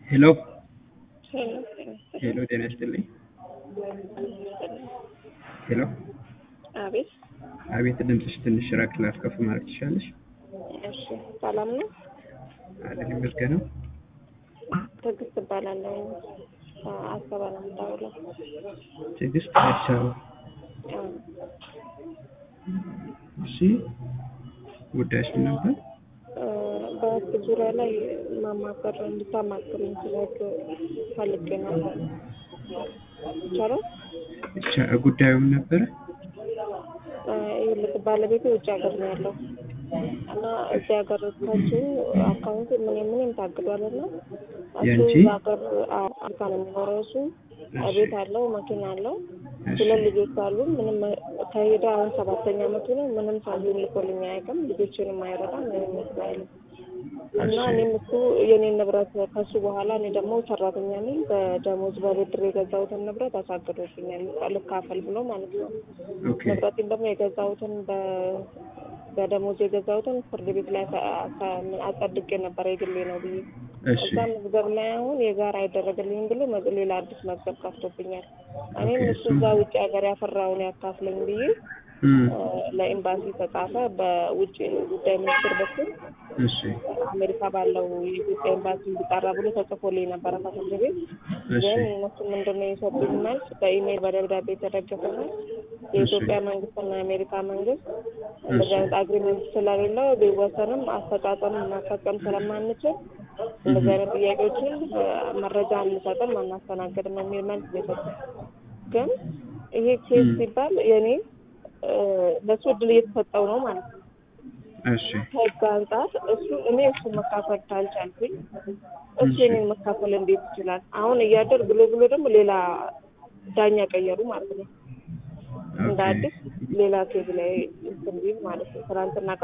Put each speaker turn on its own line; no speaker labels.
ሄሎ
ሄሎ
ሄሎ፣ ጤና ይስጥልኝ። ሄሎ፣
አቤት።
አቤት። ድምፅሽ ትንሽ ራቅ ላፍ ከፍ ማለት ትችላለሽ?
እሺ፣ ሰላም ነው?
አለን ይመስገነው።
ትዕግስት እባላለሁ። አሰባ ነው የምታውለው።
ትዕግስት አዲስ አበባ። እሺ፣ ጉዳይሽ ምን ነበር?
በህግ ዙሪያ ላይ ማማከር እንድታማክሩኝ ስለ ህግ ፈልጌ ነበር። ይቻላል?
ብቻ ጉዳዩ ምን ነበረ?
ይኸውልህ ባለቤቴ ውጭ ሀገር ነው ያለው እና እዚህ ሀገር ከሱ አካውንት ምንም ምንም ታግዷል እና እሱ
ያንቺ?
እዛ ሀገር አልካ ነው የሚኖረው እሱ ቤት አለው መኪና አለው ሁለት ልጆች አሉ ምንም ከሄደ አሁን ሰባተኛ አመቱ ነው ምንም ሳንቲም ልኮልኝ አያውቅም ልጆችንም አይረዳም ምንም መስሎ አይልም እና እኔም እሱ የኔን ንብረት ከሱ በኋላ እኔ ደግሞ ሰራተኛ ነኝ በደሞዝ በብድር የገዛሁትን ንብረት አሳግዶብኛል ልካፈል ብሎ ማለት ነው
ኦኬ
ንብረቴን ደግሞ የገዛሁትን በ- በደሞዝ የገዛሁትን ፍርድ ቤት ላይ አሳ- አሳ- አጸድቄ ነበረ የግሌ ነው ብዬ
እሺ
እዛ መዝገብ ላይ አሁን የጋራ አይደረግልኝም ብሎ መዝ- ሌላ አዲስ መዝገብ ከፍቶብኛል። እኔም
ኦኬ፣
እሱ
እሱም-
እዛ ውጭ ሀገር ያፈራውን ያካፍለኝ ብዬ
እም፣
እ፣ ለኤምባሲ ተጻፈ በውጭ ጉዳይ ሚኒስቴር በኩል
እሺ
አሜሪካ ባለው የኢትዮጵያ ኤምባሲ እንዲጣራ ብሎ ተጽፎልኝ ነበረ ከፍርድ ቤት።
እሺ
ግን እነሱ ምንድነው የሰጡኝ መልስ በኢሜይል በደብዳቤ የተደገፈ መልስ የኢትዮጵያ መንግስትና የአሜሪካ መንግስት እንደዚህ አይነት አግሪመንት ስለሌለው ቢወሰንም አፈጻጸም ማስፈጸም ስለማንችል እንደዚህ አይነት ጥያቄዎችን እ፣ መረጃ አንሰጥም አናስተናግድም የሚል መልስ ነው የሰጡኝ። ግን ይሄ ኬስ
ም።
ሲባል የኔ እ፣ ለእሱ እድል እየተሰጠው ነው ማለት ነው።
እሺ
ከህግ አንጻር እሱ እኔ እሱ መካፈል ካልቻልኩኝ እሱ
እሺ።
የኔን መካፈል እንዴት ይችላል? አሁን እያደር ብሎ ብሎ ደግሞ ሌላ ዳኛ ቀየሩ ማለት ነው። እንደ
ኦኬ
አዲስ ሌላ ኬዝ ላይ እንትን ቢል ማለት ነው። ትናንትና